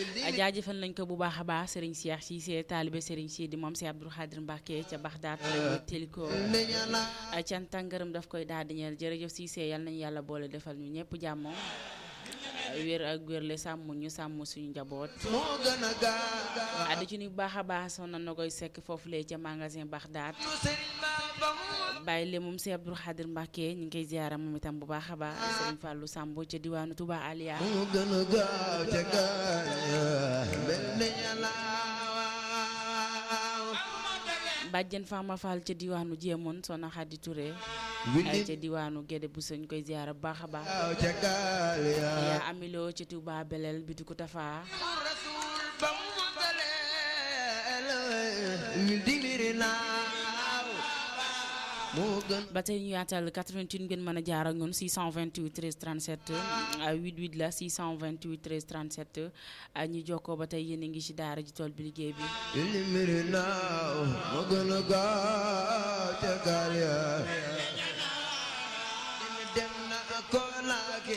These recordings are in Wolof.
jaajëfal nañ ko bu baax a baax Serigne Cheikh Cissé taalibe Serigne Sidi moom si Abdou Khadir Mbacke ca Baxdaat lañu teliko cant ak ngërëm daf koy daal di ñeel jërëjëf Cissé yal nañu yàlla boole defal ñu ñëpp jàmm wér ak wérle sàmm ñu sàmm suñu njaboot moo gën a gaaw addi ci ni bu baax a baax soxna na koy sekk foofu lee ca magasin Baxdaat Sëriñ Bamba mu bàyyi le moom si Abdou Khadir Mbacke ñu ngi koy ziara moom itam bu baax a baax Serigne Fallou Samb ca diwaanu Touba Aliya moo gën a gaaw ca gaaya mel ne yàlla bàjjen Fama Fall ca diwaanu Jéemoon soxna Khady Touré willi ca diwaanu Gédé bu sëñ koy ziara bu baax a baax gaaw ca gaaya yaa amiloo ca Touba Belel bitiku Tafa rasul ba mu daleel wil di miri naaw moo gën ba tey ñu yaatal 88 ngeen mën a jaar ak ñun 628 13 37 88 la 628 13 37 ñu jokkoo ba tey yéen a ngi ci daara ji tool bi liggéey bi wil di miri naaw moo gën a gaaw ca gaaya dem na ko laagi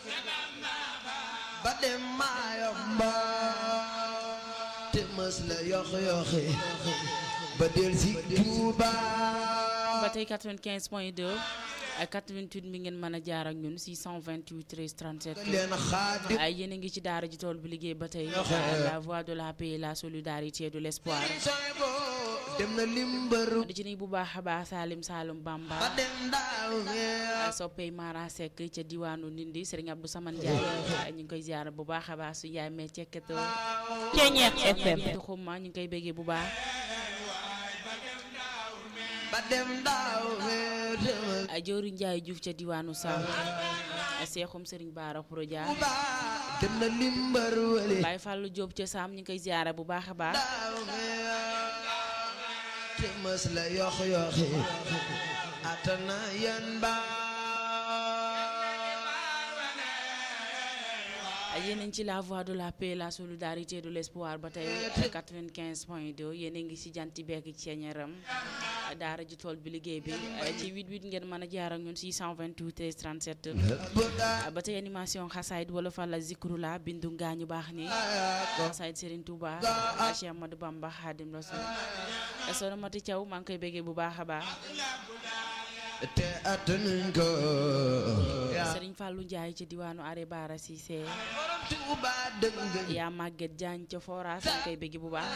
ba dem maayomba te mës la yox yoxi ba del si Tuuba ba tey 95 point 2 ak 88 mi ngeen mën a jaar ak ñun 628 13 37 leen xaadi ay yéen a ngi ci daara ji tool bi liggéey ba tey la voix de la paix la solidarité de l'espoir soy bo dem na limbaru di ci ni bu baax a baax Salim Saloum Bamba ba dem daaw a soppey Mara Seck ca diwaanu Ndindi Serigne Abdou Saman Ndiaye ñu ngi koy ziar bu baax a baax su yaay mee cekketo Ceeñeex FM di xumma ñu ngi koy béggee bu baax ba dem daaw a jooru Ndiaye Diouf ca diwaanu Sam a seexum Serigne Bara Khourodia ba dem na limbaru wale Baye Fallou Diop ca Sam ñu ngi koy ziar bu baax a baax daaw te mës la yox yoxi atana yan ba yéen a ngi ci la voix de la paix la solidarité de l'espoir ba tey 95 point 2 yéen a ngi ci janti bekk ceeñaram daara ji tool bi liggéey bi ci 88 ngeen mën a jaar ak ñun 628 37 ba tey animation xasaayid wala fa la zikru la bindu ngaañu baax ni xasaayid Serigne Touba Cheikh Amadou Bamba Khadim Rasoul soxna Mati Thiaw maa ngi koy béggee bu baax a baax te atanuñ ko Serigne Fallou Ndiaye ci diwaanu Are Bara Cissé borom Tuuba dëgg yaa Maguette Diagne ca Foras maa ngi koy béggee bu baax